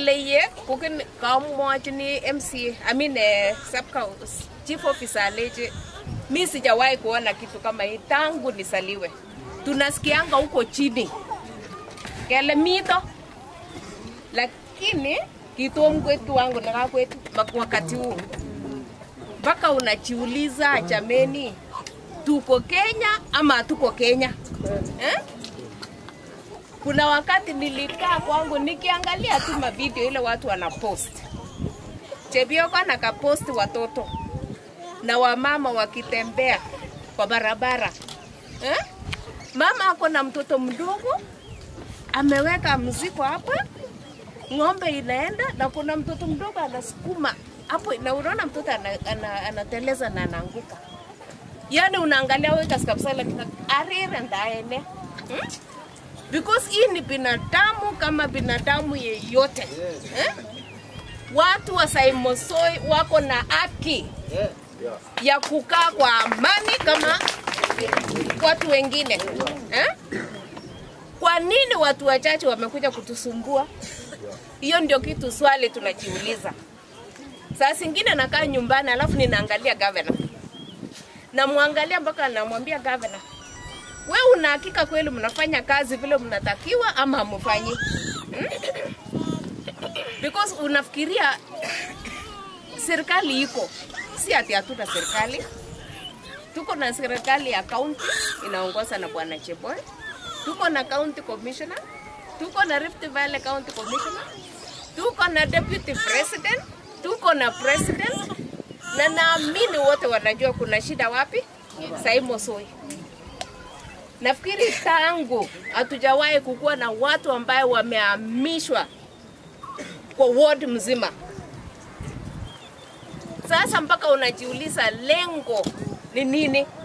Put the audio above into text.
ile ye kokin kamwachini MC I mean eh, sub chief officer aleje mi sijawahi kuona kitu kama hii tangu nisaliwe. Tunasikianga huko chini kele mito, lakini kitom kwetu wangu naka kwetu mak- wakati huu mpaka unajiuliza jameni, tuko Kenya ama hatuko Kenya eh? Kuna wakati nilikaa kwangu nikiangalia tu mavideo ile watu wanapost Chebioko anakapost watoto na wamama wakitembea kwa barabara eh? Mama ako na mtoto mdogo ameweka mzigo hapa, ng'ombe inaenda na kuna mtoto mdogo anasukuma hapo, na unaona mtoto ana, ana, anateleza na anaanguka. Yani unaangalia wewe kabisa, lakini arire ndaene hmm? because hii ni binadamu kama binadamu yeyote eh? Watu wa Saimosoi wako na haki ya kukaa kwa amani kama watu wengine eh? Kwa nini watu wachache wamekuja kutusumbua? Hiyo ndio kitu swali tunajiuliza. Saa zingine nakaa nyumbani alafu ninaangalia gavana, namwangalia mpaka namwambia gavana, we una hakika kweli mnafanya kazi vile mnatakiwa ama hamfanyi? Hmm? Because unafikiria serikali iko, si ati hatuna serikali. Tuko na serikali ya kaunti inaongozwa na bwana Cheboy, tuko na county commissioner, tuko na Rift Valley county commissioner, tuko na deputy president, tuko na president, na naamini wote wanajua kuna shida wapi. Saimo Soi. Nafikiri tangu hatujawahi kukuwa na watu ambaye wamehamishwa kwa ward mzima. Sasa mpaka unajiuliza lengo ni nini?